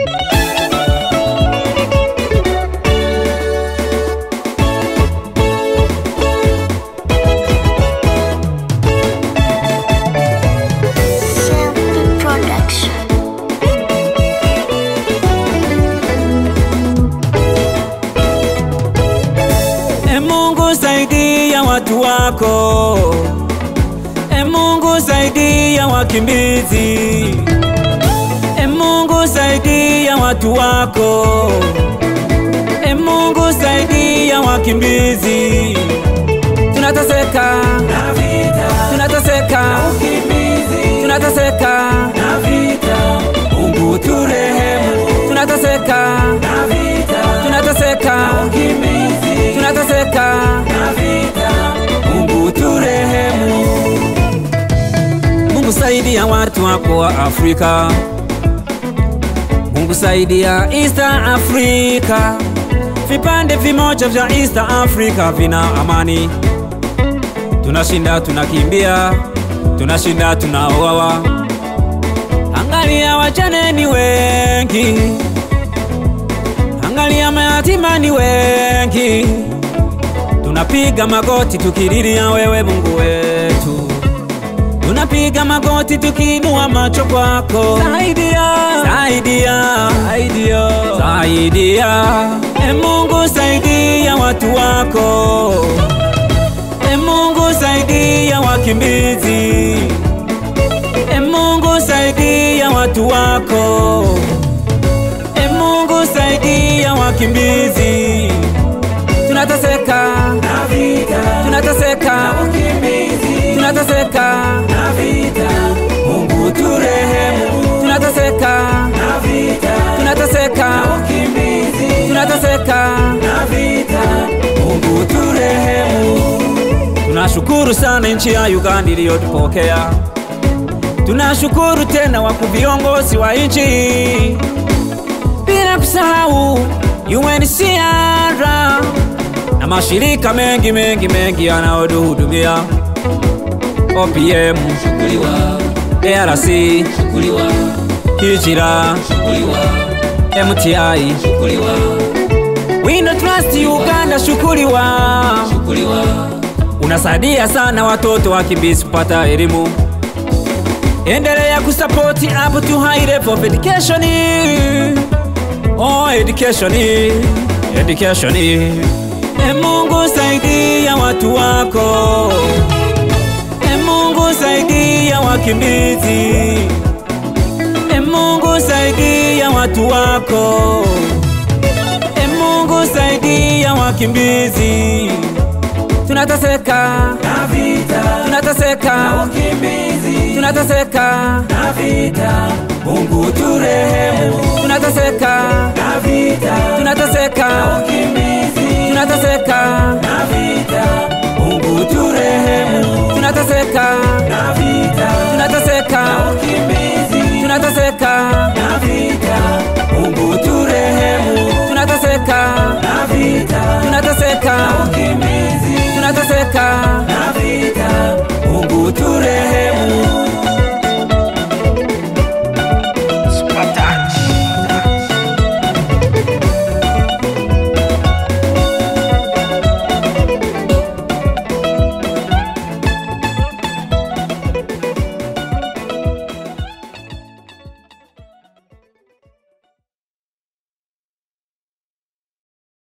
Selfie Production. E Mungu saidia watu wako, e Mungu saidia wakimbizi, e Mungu saidia watu wako, e Mungu saidia wakimbizi. Tunateseka, tunateseka, tunateseka, Mungu turehemu, tunateseka, tunateseka, tunateseka, Mungu turehemu. Mungu saidia watu wako wa Afrika, Mungu saidia East Africa. Vipande vimoja vya East Africa vina amani, tunashinda tunakimbia, tunashinda tunaoawa. Angalia wajane ni wengi, angalia mayatima ni wengi, tunapiga magoti tukililia wewe Mungu wetu, tunapiga magoti tukiinua macho kwako, saidia, saidia, saidia, saidia. E Mungu saidia watu wako, e Mungu saidia wakimbizi, e Mungu saidia watu wako, e Mungu saidia wakimbizi. Tunateseka, tunateseka, tunateseka, Mungu turehemu. Tunateseka, tunateseka, tunateseka, Mungu turehemu. Tunashukuru sana nchi ya Uganda iliyotupokea. Tunashukuru tena wakuu viongozi wa nchi, bila kusahau UNHCR na mashirika mengi mengi mengi yanayotuhudumia OPM, ARC, Hijira, MTI, We Don't Trust Uganda, shukuriwa. Unasaidia sana watoto wakimbizi kupata elimu. Endelea kusapoti up to high level of education. Oh, education, education. E Mungu saidia watu wako, e Mungu saidia wakimbizi, e Mungu saidia watu wako, e Mungu saidia wakimbizi. Tunateseka, tunateseka, tunateseka, Mungu turehemu.